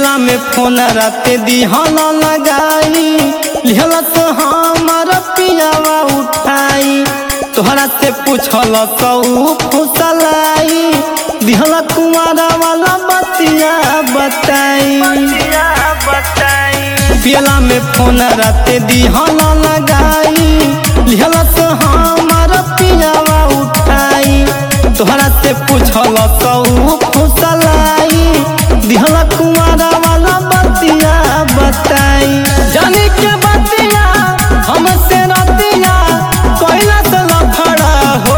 पियला में फोन राते दिहल लगाई लिहल तो हमार पियावा उठाई तोहरा से पूछल सौ फुसलाई दिहल कुमारा वाला बतिया बताई पियला में फोन राते दिहल लगाई लिहल तो हमार पियावा उठाई तोहरा से पूछल सौ फुसलाई दिहल कुमारा वाला बतिया बताई जाने के बतिया हमसे रतिया कोइला से लफड़ा हो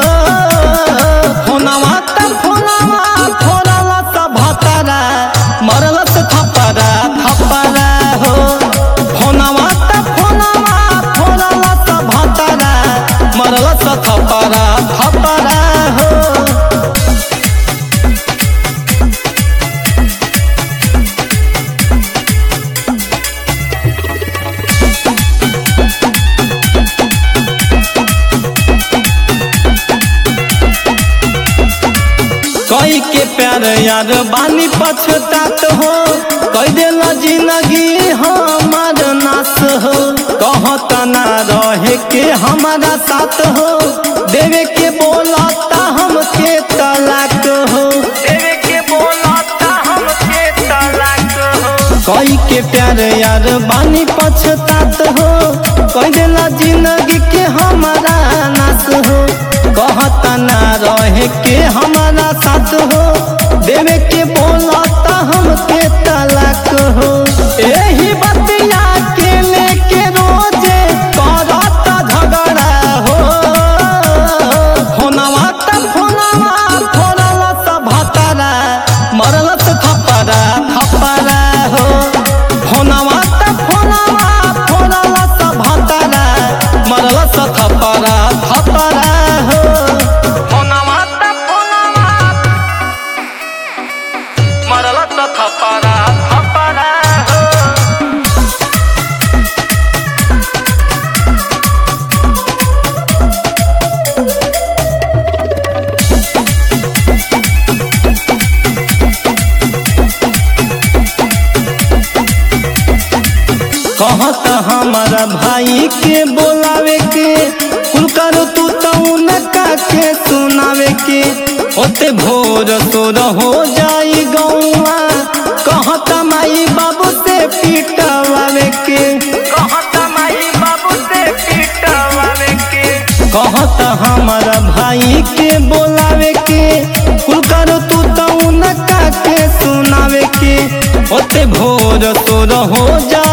फोनवा त फोनवा फोनवा त भतरा मरल से थपरा थपरा हो फोनवा त फोनवा फोनवा त भतरा मरल से थपरा थपरा हो कई के प्यार यार बानी पछतात हो कई दिल जिंदगी हमार नाश हो कहता ना रहे के हमारा साथ हो देवे के बोलता हमके तलाक हो देवे के बोलता हमके तलाक हो कई के प्यार यार बानी पछतात हो कई दिल जिंदगी के हमारा नाश हो कहता ना रहे के हमारा साथ हो देवे के बोलता हमके तलाक हो एही बतिया के लेके रोजे करता झगड़ा हो फोनवा त फोनवा फोनवा त भतरा मरल से थपरा थपरा हो फोनवा त फोनवा फोनवा त भतरा मरल से थपरा थपरा हो फोनवा त फोनवा मरल त थपरा थपरा हो कहत हमारा भाई के बोलावे के कुल करो तू तो उनका के सुनावे के ओते भोर तोर हो जाई गौआ कहत माई बाबू से पीटवावे के कहता माई बाबू से पीटवावे के कहत हमारा भाई के बोलावे के कुल करो तू तो उनका के सुनावे के ओते भोर तोर हो जा